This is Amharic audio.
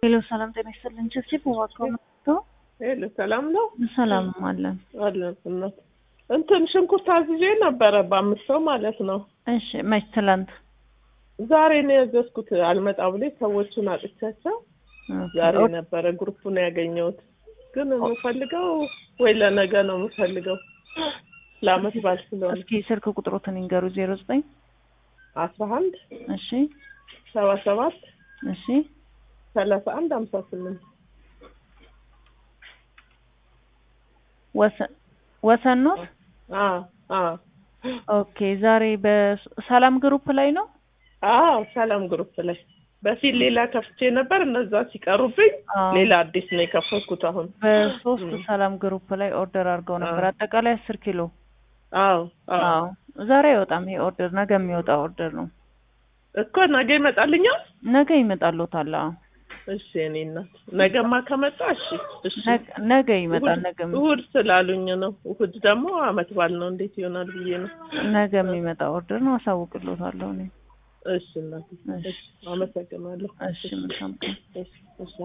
ሄሎ ሰላም ጤና ይስጥልን። ችብችብ ዋካው መጥቶ ሄሎ ሰላም ነው ሰላም አለን። አለን እናት እንትን ሽንኩርት አዝዤ ነበረ በአምስት ሰው ማለት ነው። እሺ መች ትላንት ዛሬ ነው ያዘዝኩት። አልመጣ ብሎ ሰዎቹን አጥቻቸው ዛሬ ነበረ ግሩፑን ያገኘሁት። ግን የምፈልገው ወይ ለነገ ነው የምፈልገው ለአመት በዓል ስለሆነ እስኪ ስልክ ቁጥሮትን ይንገሩ። ዜሮ ዘጠኝ አስራ አንድ እሺ ሰባ ሰባት እሺ ሰላሳ አንድ ሀምሳ ስምንት ወሰን ወሰን ነው። አዎ አዎ ኦኬ ዛሬ በሰላም ግሩፕ ላይ ነው። አዎ ሰላም ግሩፕ ላይ በፊት ሌላ ከፍቼ ነበር። እነዛ ሲቀሩብኝ አዎ። ሌላ አዲስ ነው የከፈትኩት አሁን። በሶስት ሰላም ግሩፕ ላይ ኦርደር አድርገው ነበር። አጠቃላይ አስር ኪሎ። አዎ አዎ አዎ ዛሬ አይወጣም ይሄ ኦርደር፣ ነገ የሚወጣ ኦርደር ነው። እኮ ነገ ይመጣልኛል። ነገ ይመጣልዎታል። አዎ እሺ እኔ እናት ነገማ ከመጣ እሺ እሺ። ነገ- ነገ ይመጣል። እሑድ- ነገ እሑድ ስላሉኝ ነው። እሑድ ደግሞ አመት በዓል ነው። እንዴት ይሆናል ብዬ ነው። ነገ የሚመጣ ኦርደር ነው። አሳውቅልዎታለሁ እኔ። እሺ እናት እሺ፣ አመሰግናለሁ። እሺ መልካም ቀን። እሺ እሺ